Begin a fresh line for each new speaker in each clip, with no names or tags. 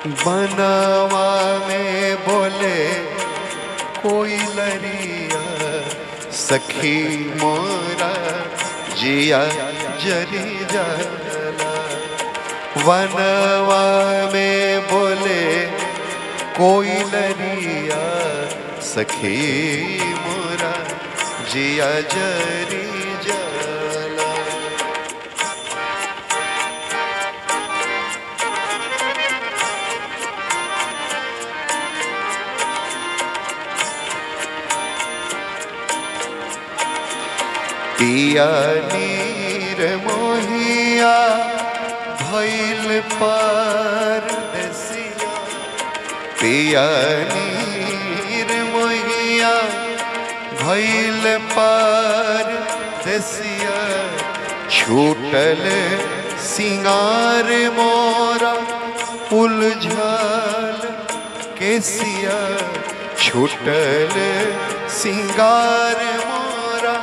बनवा में बोले कोई लरिया सखी मोरा जिया जरी जाला वनवा में बोले कोई लरिया सखी मोरा जिया जरी जाला पिया नीर मोहिया भैल पार दसिया पिया नीर मोहिया भैल पार दसिया छूटल सिंगार मोरा उलझल केसिया छूटल सिंगार मोरा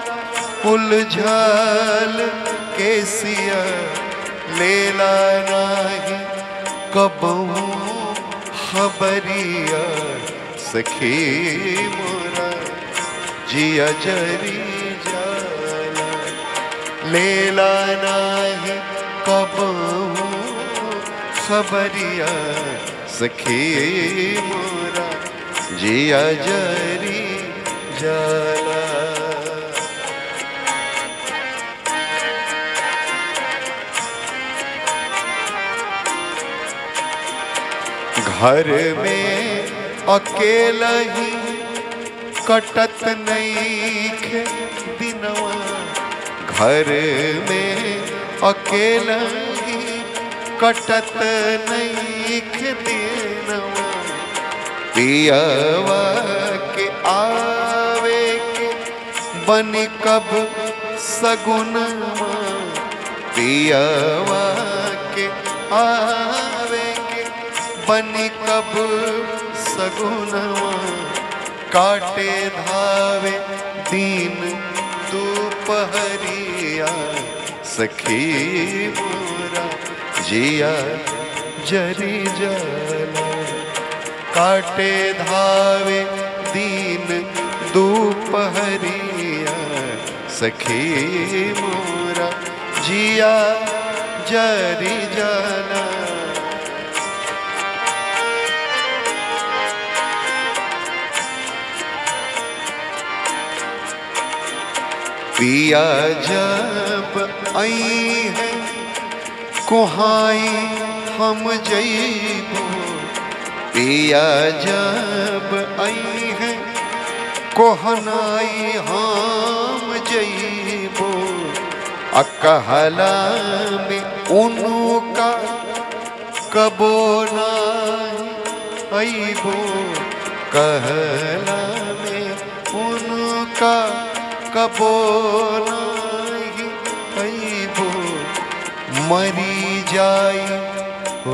उलझल केसिया लेला नाही कबहू खबरिया सखी मोरा जिया जरी जाला लेला नाही कबहू खबरिया सखी मोरा जिया जरी जाला घर में अकेला ही कटत नहीं खे दिनवा घर में अकेला ही कटत नहीं खे दिनवा पियावा के आवे के बन कब सगुनवा पियावा के आवे के बन कब सगुनवा काटे धावे दीन दोपहरिया सखी मोरा जिया जरी जाला काटे धावे दीन दोपहरिया सखी मोरा जिया जरी जाला पिया जब आई है कुहाई हम जईबो पिया जब आई है कोहनाई हम जईबो अकहला में उनका कबो नाई अईबो कहला में उनका कबो नाही अईबो मरी जाई हो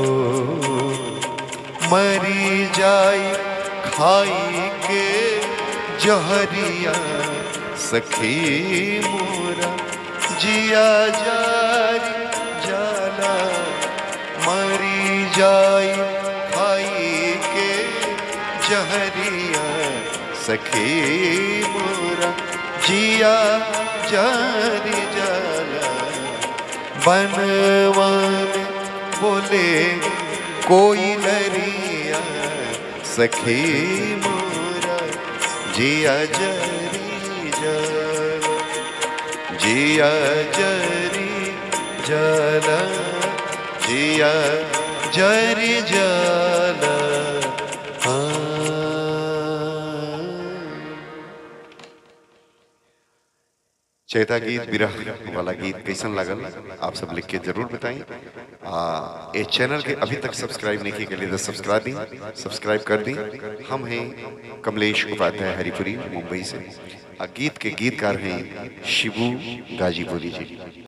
मरी जाई खाई के जहरिया सखी मोरा जिया जारी जाला मरी जाई खाई के जहरिया सखी मोरा जिया जारी जाला बनवा में बोले कोई लरिया सखी मोरा जिया जरी जाला जिया जरी जाला जिया जरी जाला चैता गीत विरह वाला गीत कैसन लागल आप सब लिख के जरूर बताएं आ ये चैनल के अभी तक सब्सक्राइब नहीं किए के लिए सब्सक्राइब दी सब्सक्राइब कर दी हम हैं कमलेश उपाध्याय हरिपुरी मुंबई से आ गीत के गीतकार हैं शिबू गाजीपुरी जी